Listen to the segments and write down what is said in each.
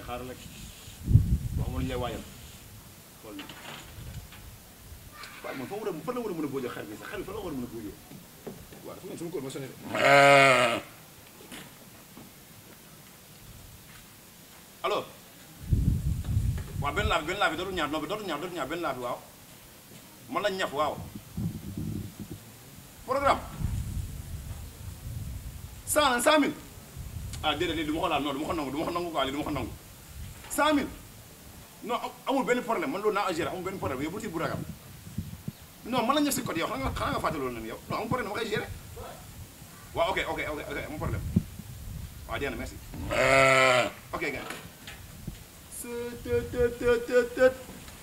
xaaral rek wax ma lu ñu lay waajal xool waaye man fa war a fan la war a mën a boojoo xar bi sax xar bi fan la war a mën a boojoo waaw dafa mel sama kóol ma sonné de alors waaw benn laa bi benn laa bi dootul ñaar non bi dootul ñaar dootul ñaar benn laa bi waaw man lañ ñaf waaw programme cent cent mille ah déedéet lii du ma ko laal non du ma ko nangu du ma ko nangu quoi lii du ma ko nangu cent mille non amul benn problème man loolu naa agéré amul benn problème yow bu tiit bu ragal non man la ñëf si code yow xanaa nga xanaa nga fàtte loolu nag yow non amul problème dama koy géré waaw ok ok ok ok amul problème waaw jeex na merci ok gars tët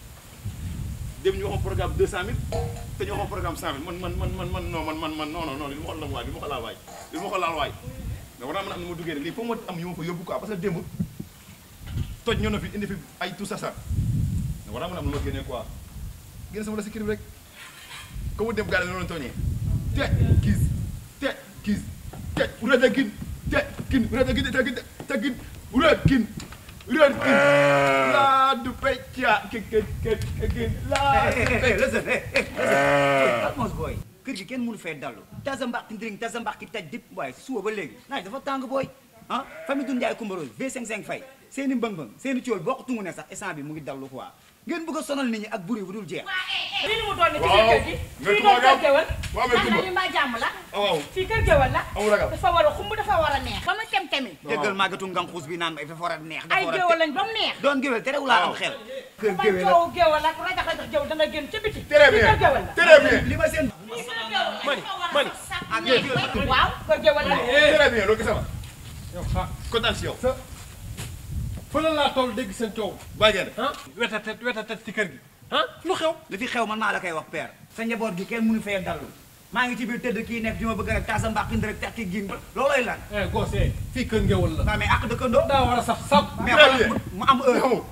dem ñu waxoon programme deux cent mille te ñu waxoon programme cent mille man man man man man non man man man non non non li ma ko laal waay li ma ko laal waay li ma ko laal waay mais war naa mën a am ni ma duggee lii foog ma am yu ma fa yóbbu quoi parce que démb toj ñoo na fi indi fi ay tout ça ça mais war naa mën a am lu ma génnee quoi génne sama la si kër bi rek comme mu dem gaale noonu la tooñee te kiis te kiis te urata gin te kin urata gin te gin te gin urat kin urat kin laa du pecca ke ke ke ke gin laa du hey listen hey hey listen Atmos boy kër gi kenn mënu fee dallu tasa mbaqi ndiring tasa mbaqi taj dip waaye suba ba léegi naaj dafa tàng booy ah famille Doudou Ndiaye Coumba Rose V55 fay seeni mbëng-mbëng seeni cool bokk tungu ne sax instant bi mu ngi dallu quoi ngeen bëgg a sonal nit ñi ak buri bu dul jeex lii ni mu doon ne ci waaw kër gi mais fii Kumba doon kër gewal waaw mais ndax Kumba nañu mbaa jàmm la waaw fii kër gewal la amul ragal dafa war a xumb dafa war a neex ba mu tem temi déggal màggatu nganxuus bi naan ma dafa war a neex dafa ay war a gewal lañ ba mu neex doon géwél terewul laa am Waaw. xel kër ba géwél la coow gewal ak rajax rajax gewal da nga génn ca biti très fii bien kër gewal la très bien li ma seen fii kër gewal la Mani, dafa war a Mani. saf Ah, neex mais ba- waaw kër gewal la très bien loolu gis nga yow xa kontaan si yow sa fële laa toll dégg seen coow bàyyi ngeen ah wetatet wetatet ci kër gi ah lu xew li fi xew man maa la koy wax père sa njaboot gi kenn mënu fee dallu maa ngi ci biir tëdd kii nekk di ma bëgg rek tasa mbaqi ndirek tekki gin looloy lan eh gosse eh fii kër ngewal la waaw mais ak dëkkandoo daa war a saf sap mais Très xoolal bien. mu- mu am heure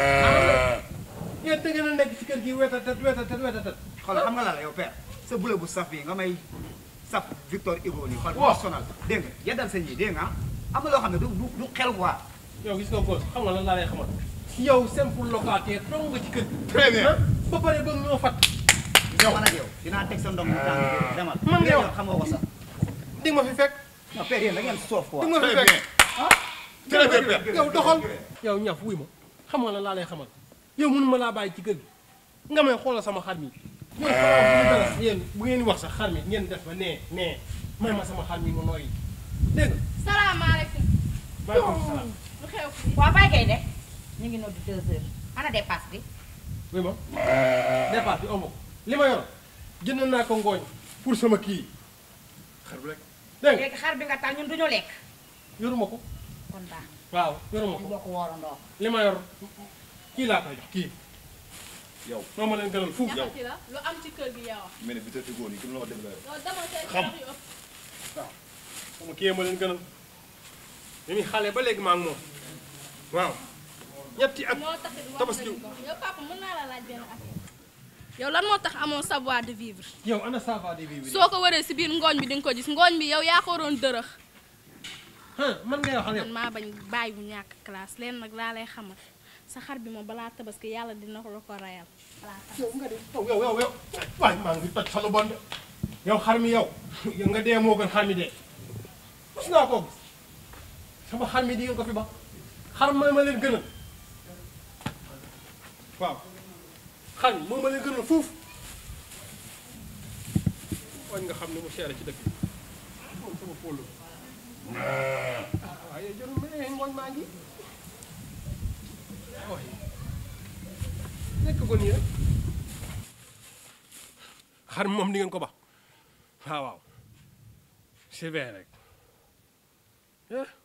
yéen da ngeen a nekk ci kër gi wetatet wetatet wetatet xoolal xam nga la la yow père sa bule bu saf bi nga may saf Victor Hugo nii xool Waaw. bu sonal dégg nga yeddal sa ñi dégg nga ah am na loo xam ne du du du xel quoi yow gis nga gosse xam nga lan laa lay xamal yow simple locataire dong nga ci kër gi très bien ah ba pare bëgg ñoo fat yow man ak yow dinaa teg sa ndox mu tàng bi demal Man nga yow. xam nga ko sax di nga ma fi fekk non père yéen da ngeen soof quoi di nga ma très fi bien fekk très bien père yow doxal yow ñaf wuy ma xam nga lan laa lay xamal yow mënu ma laa bàyyi ci kër gi nga may xoolal sama xar mi yéen xanaa bu ñu dara yéen bu ngeen di wax sax xar mi ngeen def ba nee nee may ma sama xar mi mu nooyi dégg nga salaamaaleykum maaleykum salaam lu xew fii waaw bàyyi kay de ñu ngi noddu deux heures ana dépasse bi wuy ma départ bi amu ko li ma yor jënd naa ko ngooñ pour sama kii xar bi rek dégg nga léegi xar bi nga taal ñun duñu lekk yoruma ko kon baax waaw yoruma ñu ko bokk woorandoo li ma yor kii laa koy jox kii yow moo ma leen gënal fuuf ñaxati la lu am ci kër gi yaa wax mais ne bi tëdd góor yi comme la wax dëgg la loolu dama seen Xam. wax yu ëpp sama kii ma leen gënal ñu ngi xale ba léegi maa ngi moom waaw ñetti at moo taxit wax tabaski nañu ko yow papa mën naa la laaj benn affaire yow lan moo tax amoo savoir de vivre yow ana ça va di vivre soo ko waree si biir ngooñ bi di nga ko gis ngooñ bi yow yaa ko waroon dërëx ah man ngay waxal yow man maa bañ bàyyi bu ñàkk classe leen nag laa lay xamal sa xar bi moom balaa tabaski yàlla dina ko la ko rayal balaa tabaski. yow nga de yow yow yow yow waaye maa ngi toj sa lu bon de yow xar mi yow yow nga dee moo gën xar mi dee mos naa koo gis sama xar mi di ngeen ko fi ba xar ma ma leen gënal waaw xar mi moo ma leen gënal fuuf wañ nga xam ne mu seere ci dëkk bi moom sama polo waaye jarul ma ne ngooñ maa ngi waaye nekk ko nii rek xar mi moom di ngeen ko ba waaw waaw c'est vrai rek eh